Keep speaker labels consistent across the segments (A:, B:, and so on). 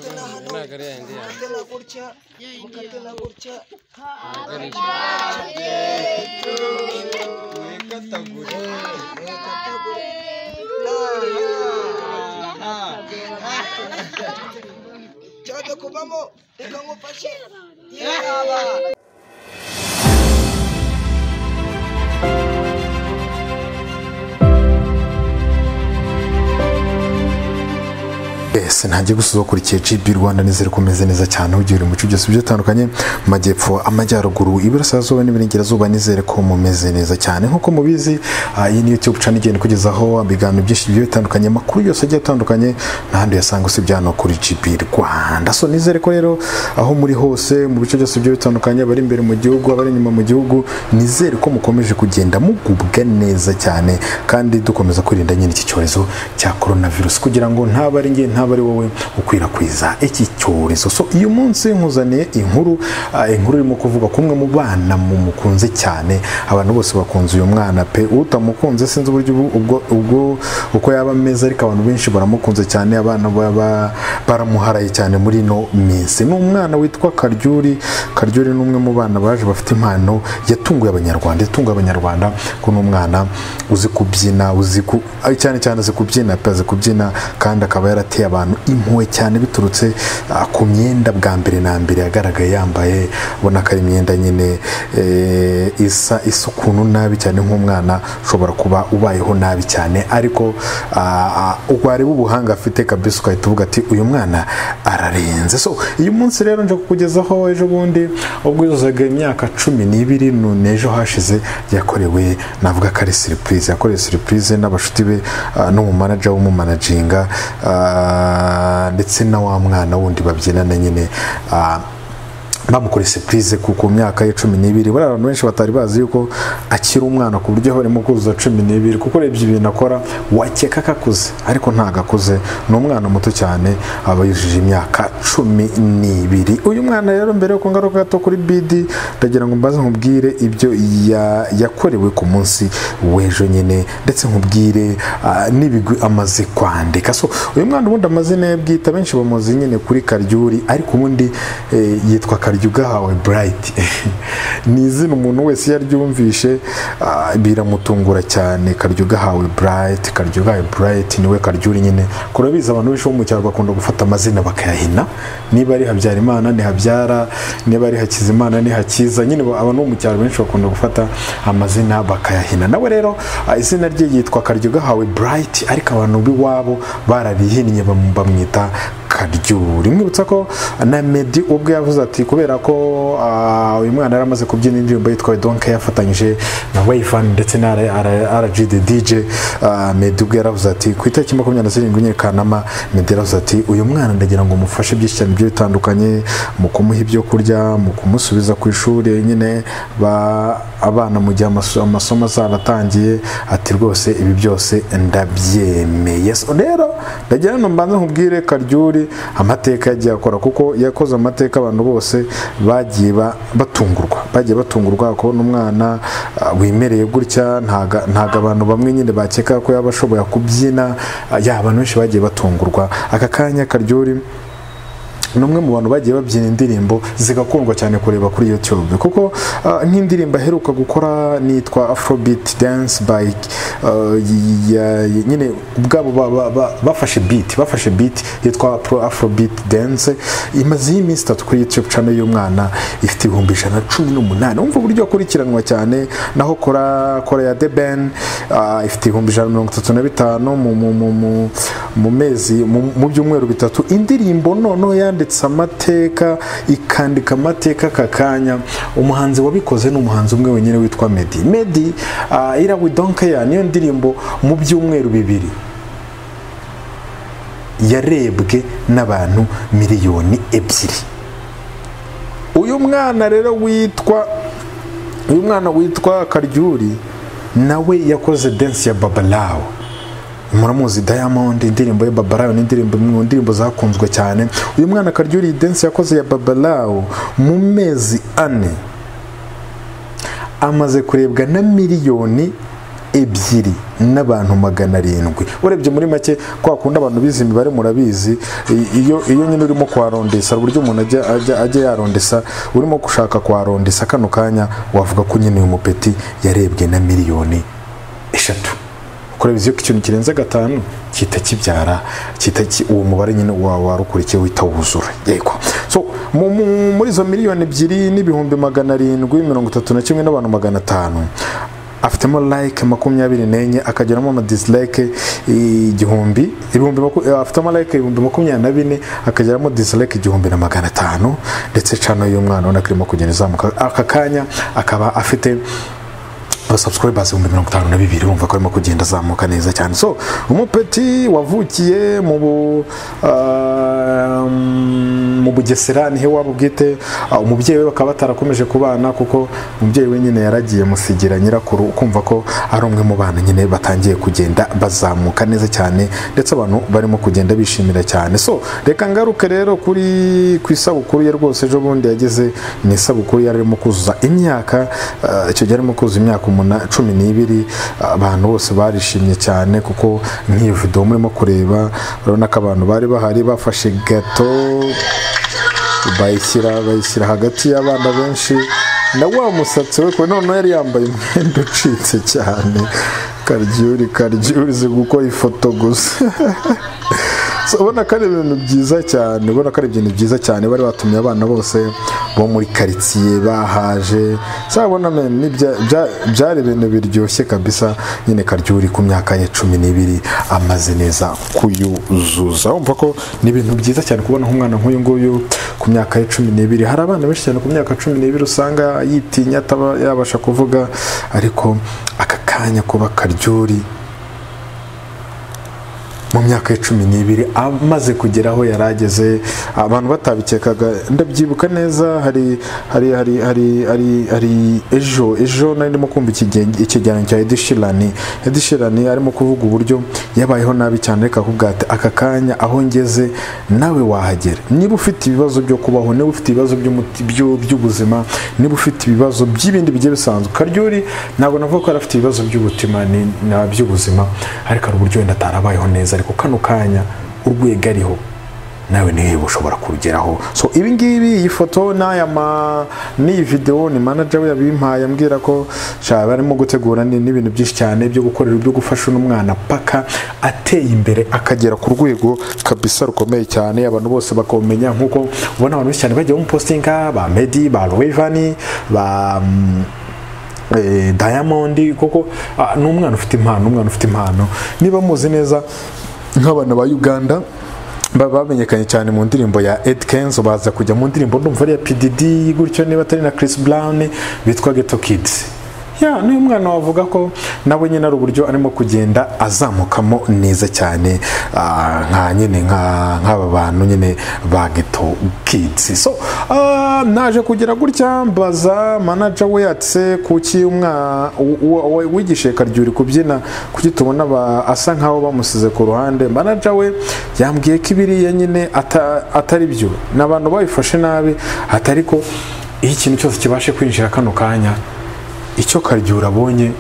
A: घरी आहे ना ते.
B: त्याला पुढच्या मग त्याला पुढच्या कथा Chata kumamo, ikango pashe. Yeah.
C: Yes, ntajya gusuzugura ikiciro by'u Rwanda nizere ko umeze neza cyane ugiye mu bice byose bigiye bitandukanye mu majyepfo amajyaruguru iburasirazuba n'iburengerazuba nizere ko mumeze neza cyane nk'uko mubizi ah, iyi ni YouTube channel igenda ikugezaho ibiganiro byinshi bigiye bitandukanye amakuru yose agiye atandukanye n'ahandi uyasanga usibye hano kuri GB Rwanda so nizere ko rero aho muri hose mu bice byose bigiye bitandukanye abari imbere mu gihugu abari inyuma mu gihugu nizere ko mukomeje kugenda mugubwa neza cyane kandi dukomeza kwirinda nyine iki cyorezo cya coronavirus kugira ngo ntaba ari njye ntaba ari wowe ukwirakwiza iki cyorezo so uyu munsi nkuzaniye inkuru ah, inkuru irimo kuvuga ku umwe mu bana mu mukunze cyane abantu bose bakunze uyu mwana pe utamukunze sinzi uburyo ubu- ubwo ubwo uko yaba ameze ariko abantu benshi baramukunze cyane abana baba baramuharaye cyane muri ino minsi ni umwana witwa Karyuri Karyuri ni umwe mu bana baje bafite impano yatunguye abanyarwanda yatunguye abanyarwanda ko ni umwana uzi kubyina uzi ku ah, cyane cyane azi kubyina pe azi kubyina kandi akaba yarateye abantu impuhwe cyane biturutse ah, ku myenda bwa mbere na mbere yagaragaye yambaye ubona ko ari imyenda nyine eh, isa isa ukuntu nabi cyane nk'umwana ushobora kuba ubayeho nabi cyane ariko ah, ah, wareba ubuhanga afite kabisa ugahita uvuga ati uyu mwana ararenze so uyu munsi rero nje kukugezaho ejo bundi ubwo yuzaga imyaka cumi n'ibiri nu- n'ejo hashize yakorewe navuga ko ari siripurize yakorewe siripurize n'abashuti be ah, n'umumanaja w'umumanaginga ah, ndetse na wa mwana wundi babyinana nyine ah, bamukoreye surprise ku ku myaka ye cumi n'ibiri bariya abantu benshi batari bazi yuko akiri umwana ku buryo barimo kuzuza cumi n'ibiri kuko urebye ibintu akora wakeka ko akuze ariko ntabwo akuze ni umwana muto cyane aba yujuje imyaka cumi n'ibiri uyu mwana rero mbere yo ngaruka gato kuri bidi ndagira ngo mbaze nkubwire ibyo ya- yakorewe ku munsi w'ejo nyine ndetse nkubwire ah, n'ibigwi amaze kwandika so uyu mwana ubundi amazina ye bwite benshi bamuzi nyine kuri karyuri ariko ubundi eh, yitwa karyo ugahawe burayiti ni izina umuntu wese iyo aryumvishe ah, biramutungura cyane karyo ugahawe burayiti karyo ugahawe burayiti niwe karyuri nyine kurabizi abantu benshi bo mu cyaro bakunda gufata amazina bakayahina niba ari habyarimana ni habyara niba ari hakizimana ni hakiza nyine ba- abantu bo mu cyaro benshi bakunda gufata amazina bakayahina nawe rero ah, izina rye yitwa karyo ugahawe burayiti ariko abantu b'iwabo bararihinnye bam- bamwita karyuri mwibutsa ko na medi ubwo yavuze ati kubera ko ah, uyu mwana yari amaze kubyina indirimbo yitwa donke yafatanyije na wayifani ndetse na rgd dj ah, medi ubwo yaravuze ati ku itariki makumyabiri na zirindwi enye kanama medi yaravuze ati uyu mwana ndagira ngo mufashe byinshi cyane bigiye bitandukanye mu kumuha ibyo kurya mu kumusubiza ku ishuri nyine ba- abana mu gihe amaso- amasomo azaratangiye ati rwose ibi byose ndabyemeye So rero ndagira hano mbanza nkubwire karyuri amateka yagiye akora kuko yakoze amateka abantu bose bagiye ba- batungurwa bagiye batungurwa kubona umwana ah, wimereye gutya ntaga- ntago abantu bamwe nyine bakeka ko yaba ashobora kubyina Ah, ya abantu benshi bagiye batungurwa aka kanya karyuri ni umwe mu bantu bagiye babyina indirimbo zigakundwa cyane kureba kuri YouTube kuko ah, nk'indirimbo aheruka gukora nitwa Afrobeat Dance by ah, y- ya- y- nyine ubwabo ba- ba- ba- bafashe beat bafashe beat yitwa Pro Afrobeat Dance imaze y'iminsi itatu kuri YouTube channel y'umwana ifite ibihumbi ijana na cumi n'umunani umva uburyo akurikiranwa cyane naho kora kora ya The Ben ah, ifite ibihumbi ijana na mirongo itatu na bitanu mu- mu- mu- mu- mu mezi mu- mu byumweru bitatu indirimbo noneho yanditse amateka ikandika amateka aka kanya umuhanzi wabikoze ni umuhanzi umwe wenyine witwa medi medi uh, ira we don't care niyo ndirimbo mu byumweru bibiri yarebwe n'abantu miliyoni ebyiri uyu mwana rero witwa uyu mwana witwa karyuri nawe yakoze dance ya babalawo muramuzi diamond indirimbo ya babalawo ni indirimbo imwe mu ndirimbo zakunzwe cyane uyu mwana karyuri iyi dance yakoze ya babalawo mu mezi ane amaze kurebwa na miliyoni ebyiri n'abantu magana arindwi urebye muri make kwa kundi abantu bize imibare murabizi i- iyo iyo nyine urimo kuharondesa uburyo umuntu ajya ajya ajya yarondesa urimo gushaka kuharondesa kano kanya wavuga ko nyine uyu mupeti yarebwe na miliyoni eshatu kurabizi ko ikintu kirenze gatanu kita kibyara kita ki- uwo mubare nyine wa- warukurikiye wita wuzura yego so mu- mu- muri izo miliyoni ebyiri n'ibihumbi magana arindwi mirongo itatu na kimwe n'abantu magana atanu afitemo like makumyabiri n'enye akageramo ama dislike igihumbi ibihumbi maku- eh, afitemo like ibihumbi makumyabiri na bine akageramo dislike igihumbi na magana atanu ndetse cano y'umwana ubona ko irimo kugenda izamuka aka kanya akaba afite abasubscribers ibihumbi mirongo itanu na bibiri bumva ko arimo kugenda azamuka neza cyane so umupeti wavukiye mu bu ah, mu bugesera nihe waba ubwite ah, umubyeyi we bakaba batarakomeje kubana kuko umubyeyi we nyine yaragiye musigira nyirakuru ukumva ko ari umwe mu bana nyine batangiye kugenda bazamuka neza cyane ndetse abantu barimo kugenda bishimira cyane so reka ngaruke rero kuri ku isabukuru ye rwose ejo bundi yagize ni isabukuru yari arimo kuzuza imyaka ah, icyo gihe arimo kuzuza imyaka umuna- cumi n'ibiri ah, abantu bose barishimye cyane kuko nk'iyo videwo murimo kureba urabona ko abantu bari bahari bafashe gato bayishyira bayishyira hagati y'abana benshi na wa musatsi we kure noneho yari yambaye umwenda ucitse cyane karyuri karyuri uzi gukora ifoto gusa So, ubona ko ari ibintu byiza cyane ubona ko ari ibintu byiza cyane bari batumye abana bose bo muri karitsiye bahaje sabona men ni bya- bya- byari ibintu biryoshye kabisa nyine karyuri ku myaka ye cumi n'ibiri amaze neza kuyuzuza wumva ko ni ibintu byiza cyane kubona nk'umwana nk'uyu nguyu ku myaka ye cumi n'ibiri hari abana benshi cyane ku myaka cumi n'ibiri usanga yitinya ataba yabasha kuvuga ariko aka kanya kuba karyuri mu myaka ya cumi n'ibiri amaze kugera aho yari ageze abantu batabikekaga ndabyibuka neza hari hari hari hari hari, hari ejo ejo nari ndimo kumva ikige- ikigereranyo cya Ed Sheeran Ed Sheeran arimo kuvuga uburyo yabayeho nabi cyane reka akubwira ati aka kanya aho ngeze nawe wahagera niba ufite ibibazo byo kubaho niba ufite ibibazo by'umuti- byo- by'ubuzima niba ufite ibibazo by'ibindi bigiye bisanzwe karyori ntabwo navuga ko yari afite ibibazo by'ubutima ni- na by'ubuzima ariko hari uburyo wenda atarabayeho neza ariko kano kanya urwego ariho nawe niwe ushobora kurugeraho so ibi ngibi iyi foto n'aya ma n'iyi videwo ni manager we yabimpaye ambwira ko sha barimo gutegura ni- n'ibintu byinshi cyane byo gukorera byo gufasha uno mwana paka ateye imbere akagera ku rwego kabisa rukomeye cyane abantu bose bakomenya nk'uko ubona abantu benshi cyane bagiye bamupositinga ba Medi ba Rwevani ba mm, eh, diamond koko ah, ni umwana ufite impano umwana ufite impano niba muzi neza nk'abana ba uganda ba- bamenyekanye cyane mu ndirimbo ya Ed Kenzo baza kujya mu ndirimbo ndumva ari iya PDD gutyo niba atari na Chris Brown bitwa Ghetto Kids ya n'uyu mwana wavuga ko nawe nyine ari uburyo arimo kugenda azamukamo neza cyane ah, nka nyine nka- nk'aba bantu nyine ba geto kids so ah, naje kugira gutya mbaza manager we ati se kuki umwa- u- u- we- wigishe karyuri kubyina kuki tubona ba- asa nkaho bamusize ku ruhande manager we yambwiye ko ibiriya nyine ata- atari byo ni abantu babifashe nabi atari ko iyo ikintu cyose kibashe kwinjira kano kanya icyo karyura abonye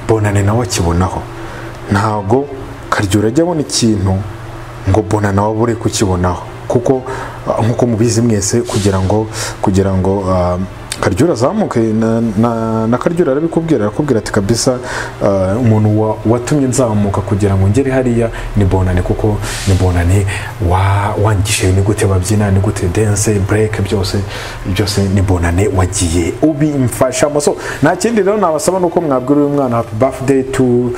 C: bonane nawe akibonaho ntabwo karyura ajya abona ikintu ngo bona nawe abure kukibonaho kuko ah, nk'uko mubizi mwese kugira ngo kugira ngo ah, karyura azamuke na, na, na karyura arabikubwira arakubwira ati kabisa ah, umuntu wa- watumye nzamuka kugira ngo ngere hariya ni bonane kuko ni bonane wa- wangishije ni gute babyina ni gute dance break byose byose ni bonane wagiye ubimfashamo so nta kindi rero nabasaba nuko mwabwira uyu mwana happy birthday to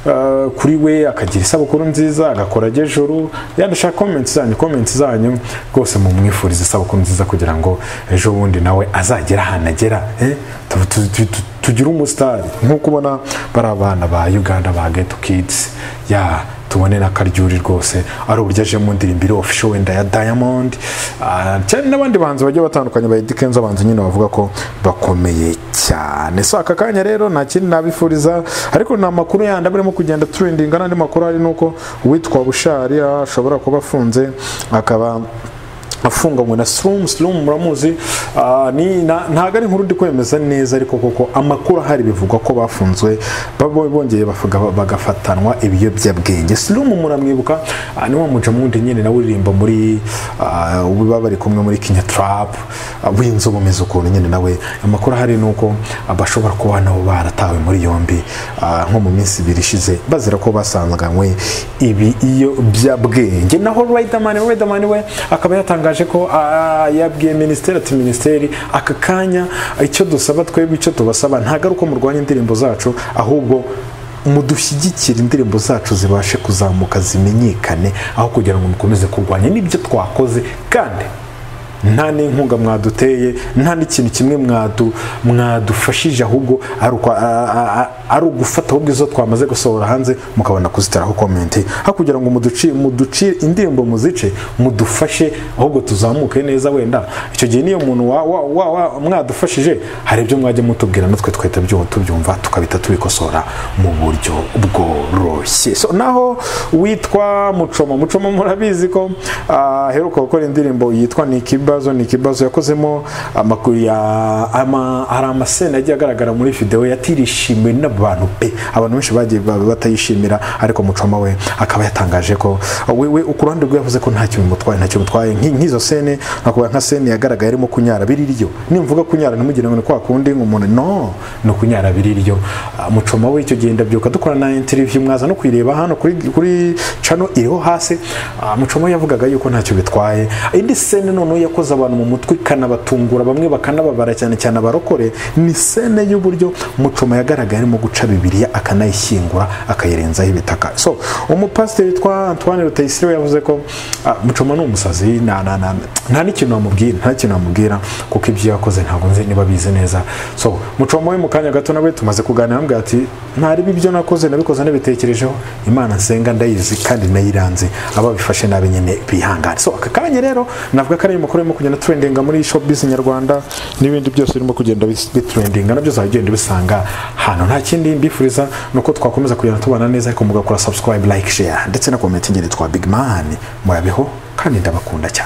C: uh, kuri we akagira isabukuru nziza agakora agejuru yandashaka comments zanyu comments zanyu rwose mumwifurize isabukuru nziza kugira ngo ejo bundi nawe azagera ahantu agera eh? Tu- tu- tu- tu- tugire umusitari nk'uko ubona bari abana ba uganda ba geto kids ya tubone na karyuri rwose ari uburyo aje mu ndirimbo iri official wenda ya diamond ah, cyane n'abandi bahanzi bagiye batandukanye ba Eddy Kenzo abahanzi nyine bavuga ko bakomeye cyane so aka kanya rero nta kindi nabifuriza ariko ni amakuru yandi aba arimo kugenda turendinga n'andi makuru hari nuko uwitwa bushari ah, ashobora kuba afunze akaba afunganywe na sirumu sirumu muramuzi ah, ni- na- ntabwo ari inkuru ndi kwemeza neza ariko koko amakuru ahari bivugwa ko bafunzwe babo- bongeye bafuga- bagafatanwa ibiyobyabwenge sirumu muramwibuka ah, ni wa muca mundi nyine nawe uririmba muri ah, ubu baba bari kumwe muri kinya tarapu winzu bumeze ukuntu nyine nawe amakuru ahari ni uko bashobora kuba nabo baratawe muri yombi ah, nko mu minsi ibiri ishize bazira ko basanganywe ibi iyo byabwenge naho Riderman Riderman we akaba yatangaje ko ah, yabwiye minisiteri ati minisiteri aka kanya icyo dusaba twebwe icyo tubasaba ntabwo ari uko murwanya indirimbo zacu ahubwo mudushyigikire indirimbo zacu zibashe kuzamuka zimenyekane aho kugira ngo mukomeze kurwanya n'ibyo twakoze kandi nta n'inkunga mwaduteye nta n'ikintu kimwe mwadu mwadufashije ahubwo ari uko- a- a- a- ari ugufata ahubwo izo twamaze gusohora hanze mukabona kuziteraho komenti aho kugira ngo muduci- muducire indirimbo muzice mudufashe ahubwo tuzamuke neza wenda icyo gihe niyo muntu wa- wa- wa- wa- mwadufashije hari ibyo mwajya mutubwira natwe twahita byu- tubyumva tukabita tubikosora mu buryo bworoshye so naho witwa mucoma mucoma murabizi ko ah, aheruka gukora indirimbo yitwa ni ikibazo ni ikibazo yakozemo amakuru ya ama- hari amasena yagiye agaragara muri videwo yatirishimiwe n'abantu pe abantu benshi bagiye ba- batayishimira ariko mucoma we akaba yatangaje ko we we ku ruhande rwe yavuze ko nta kintu bimutwaye nta kintu bimutwaye Nki- nk'izo sene nakuvuga nka sene yagaragaye arimo kunyara biriryo nimvuga kunyara ntimugire ngo ni kwa kundi umuntu no ni ukunyara biriryo Ah, mucoma we icyo gihe ndabyuka dukora na interview mwaza no kuyireba hano kuri kuri channel iriho hasi Ah, mucoma we yavugaga yuko ntacyo bitwaye indi sene noneho yakoze abantu mu mutwe ikanabatungura bamwe bakanababara cyane cyane abarokore ni sene y'uburyo mucoma yagaragaye arimo guca bibiliya akanayishyingura akayirenzaho ibitaka so umupasiteri witwa antoine rutayisire yavuze ko ah, mucoma ni umusazi na- na- na- nta n'ikintu wamubwira nta n'ikintu wamubwira kuko ibyo yakoze ntabwo nzi niba bizi neza so mucoma we mu kanya gato nawe tumaze kuganira amubwira ati ntaribi ibyo nakoze nabikoze nabitekerejeho imana nsenga ndayizi kandi nayiranze ababifashe nabi nyine bihangane so aka kanya rero navuga ko ari amakuru arimo kugenda trendinga muri showbiz nyarwanda n'ibindi byose birimo kugenda bis- bitrendinga nabyo uzajya ugenda ubisanga hano nta kindi mbifuriza ni uko twakomeza kugenda tubana neza ariko mugakora subscribe like share ndetse na commenting twitwa big man murabeho kandi ndabakunda cyane